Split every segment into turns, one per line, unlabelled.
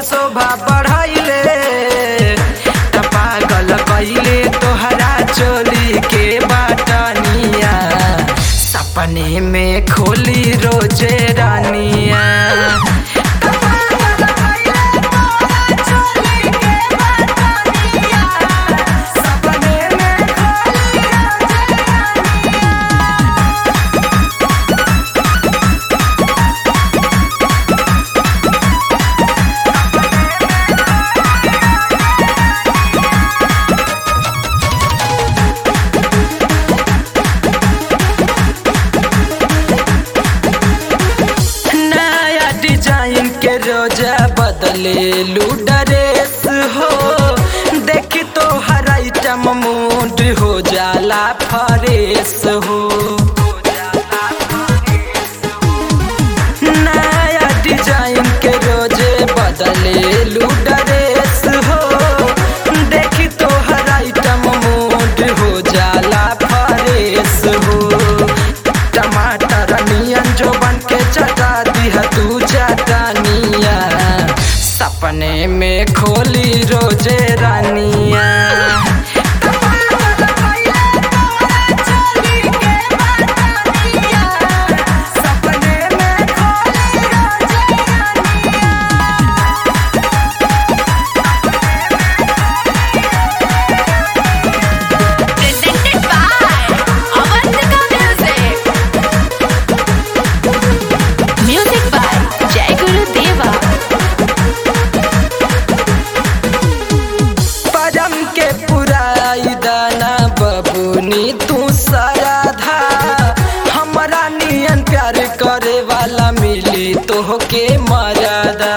शोभा बढ़ाइले त पागल कइले तोहरा चोली के बाटनिया सपने में खोली रोजे रानिया सपने में खोली रोजे नया डिजाइन के रोजा बदले लू ड्रेस हो देखी तो हर आइटम मूड हो जाला फरेस हो नया डिजाइन के रोजे बदले लू ड्रेस हो देखी तो हर आइटम मूड हो जाला फरेस हो टमाटर नियन जो बन के चटा दिया तू चटनिया सपने में खोली रोजे रानिया सपने में खोली रोजे
presented by Avantika Music. Music by Jai Guru Deva.
परम के पुराई दाना बबुनी तू सराधा हमरा नियन प्यार करे वाला मिली तोहके मर्यादा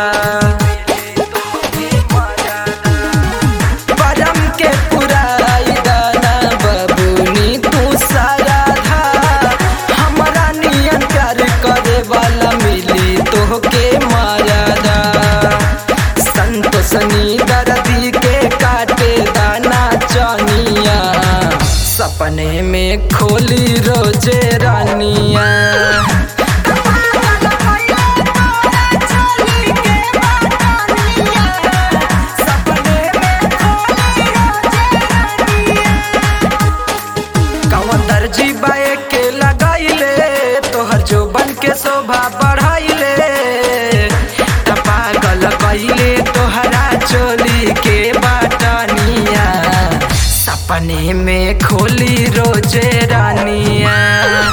परम के पुराई दाना बबुनी तू सराधा हमरा नियन प्यार करे वाला मिली तोहके मर्यादा संतोषनी दर्दी के काटे दाना चनिया सपने में खोली रोजे रानिया कौन दर्जी बाए के लगाइले तोहर जो बन के शोभा बढ़ाइले त पागल कइले तोहरा चोली के बाटनिया सपने में खोली रोजे रानिया